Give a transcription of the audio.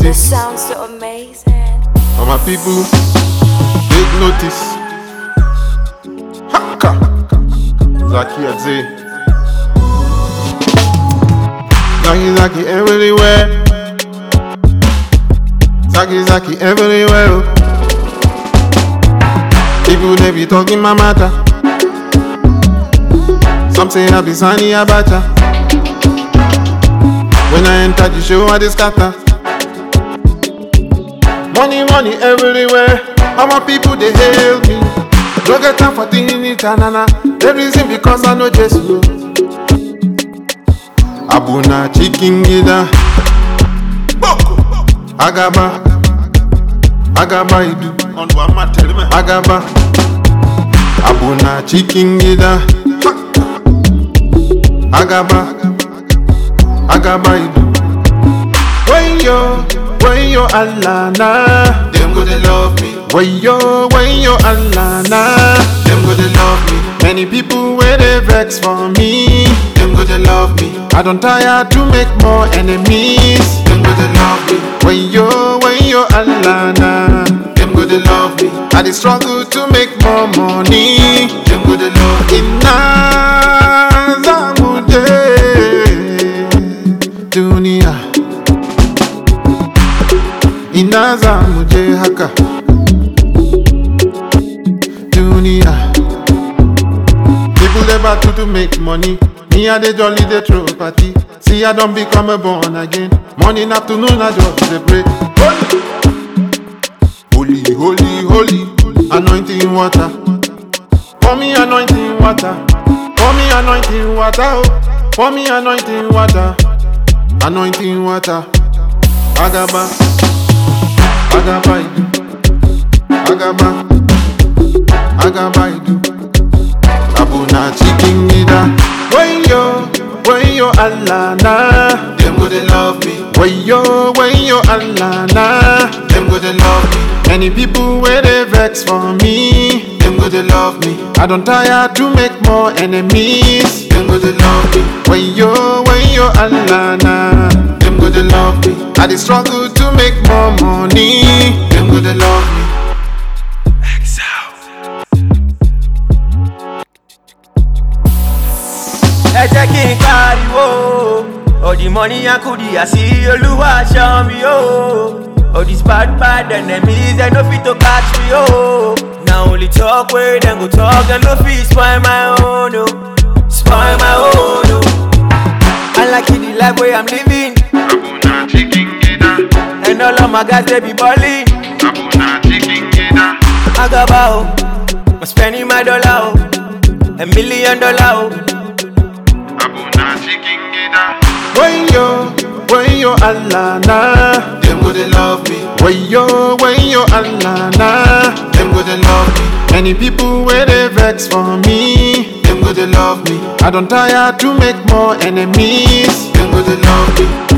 this. Sounds so amazing. For my people, take notice. Haka. Zaki Adze. Zaki Zaki everywhere. Zaki Zaki everywhere. oh. People they be talking my matter. Some say I be Sani Abacha. When I enter the show, I dey scatter. Money, money everywhere. All my people they hail me. No get time for thinking tanana. The reason because I know Jesus. Abuna chicken gida. Agaba. Agaba idu. On one man tell me. Agaba. Abuna chicken gida. Agaba. Agaba idu. When yo, when yo Allah na. Them go they love me. When yo, when yo Allah na. Them go they love me. Many people where they vex for me. Them go they love me. I don't tire to make more enemies. Them go they love me. When yo, when yo Allah na. Them go they love me. I dey struggle to make more money. Them go they love me. Inazamuje dunia inazamuje haka dunia people dey battle to make money me i dey jolly dey throw party see i don become a born again morning afternoon i just dey pray holy holy holy anointing water pour me anointing water pour me anointing water oh pour me anointing water anointing water agaba agaba idu agaba agaba idu abuna chicken gida when yo when yo allah na Them go they love me. when yo when yo allah na Them go they love me. many people wey dey vex for me Them go they love me. i don tire to make more enemies Them go they love me. when yo when yo allah na Them go they love me. i dey struggle to make more money. Them go they love me. ẹ jẹ́ kí n pariwo all the money and kudi àṣì olúwa ṣan mi o all these bad bad enemies dem no fit to catch me o na only talk wey dem go talk dem no fit spoil my own o spoil my own o i like the life wey i'm living Abuna chicken gida. and all of my guys dey be balling Abuna chicken gida. agaba o i'm spending my dollar o a million dollar o. Abuna chicken gida. when yo when yo allah na Them go they love me. when yo when yo allah na Them go they love me. many people wey dey vex for me. Them go they love me. I don tire to make more enemies. Them go they love me.